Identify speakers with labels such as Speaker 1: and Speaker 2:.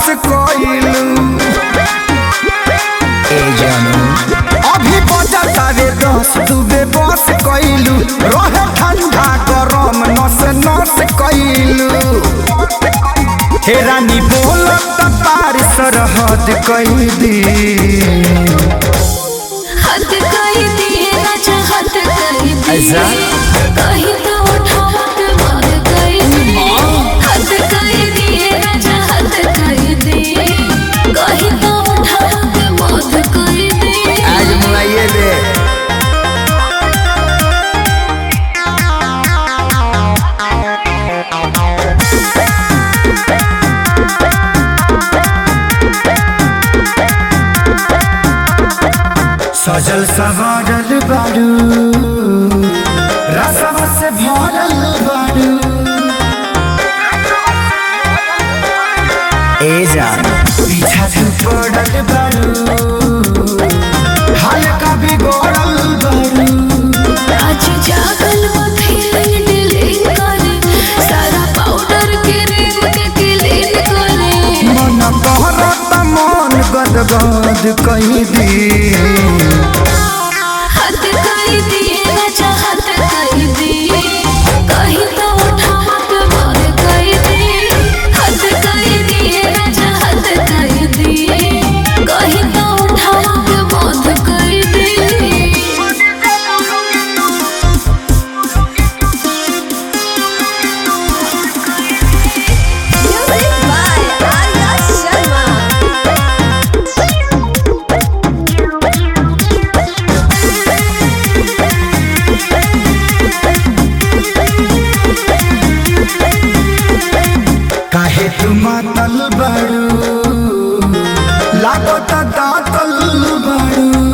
Speaker 1: बस कइलू
Speaker 2: ए जानू
Speaker 1: अभी बजता रे दस दुबे बस कइलू रहे ठंडा गरम नस नस कइलू हे रानी बोलत पार सरहद कई दी
Speaker 3: हद कर दिए राजा हद कर दिए
Speaker 2: ऐसा?
Speaker 3: कहीं तो उठावा के मार कर दिए हद कर दिए राजा हद कर दिए कहीं तो उठावा के मार कर दिए
Speaker 2: आज मुआइए दे
Speaker 1: सजल सवारल बारू रसवा से भरल बारू
Speaker 2: ए जान
Speaker 1: पीछा से पड़ल बारू हल्का बिगड़ल बारू
Speaker 3: आज जागल वो फीलिंग डिलीट करे सारा पाउडर के रेम के क्लीन करे
Speaker 1: मन कहरत मन गदगद कहीं दी
Speaker 3: हद कर दिए राजा हद कर दिए कहीं तो उठावा के मार कर दिए हद कर दिए राजा हद कर दिए कहीं तो उठावा के मार कर दिए
Speaker 4: Music by Arya Sharma.
Speaker 1: काहे तू मातल बारू लागत दातल बारू